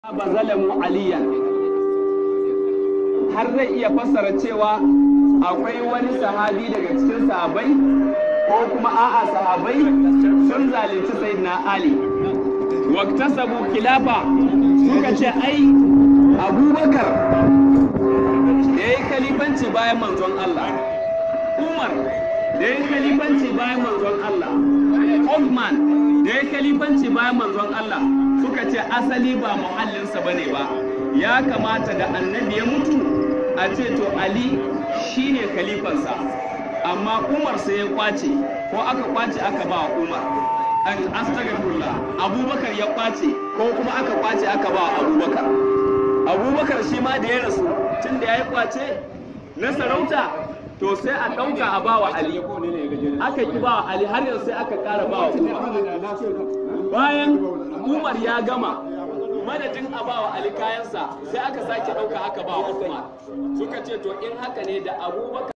ba zalamu aliyan har zai iya fassara cewa akwai wani sahabi daga cikin sahabai ko kuma a'a sahabai sun zalunci sayyidina ali waktasabu khilafa suka ce ai abubakar da ya yi kalifanci bayan manzon Allah umar da ya yi kalifanci bayan manzon Allah Othman da ya yi kalifanci bayan manzon Allah suka ce asali ba muhallinsa ba ne ba ya kamata da annabi ya mutu a ce to ali shine khalifansa amma umar sai ya kwace ko aka kwace aka ba umar an astagfirullah abubakar ya kwace ko kuma aka kwace aka ba abubakar abubakar shi ma da ya rasu tun da ya yi kwace na sarauta to sai a ɗauka a bawa ali aka ki bawa ali har yanzu sai aka ƙara bawa umar bayan umar ya gama madadin a bawa ali kayansa sai aka sake ɗauka aka bawa umar suka ce to in haka ne da abubakar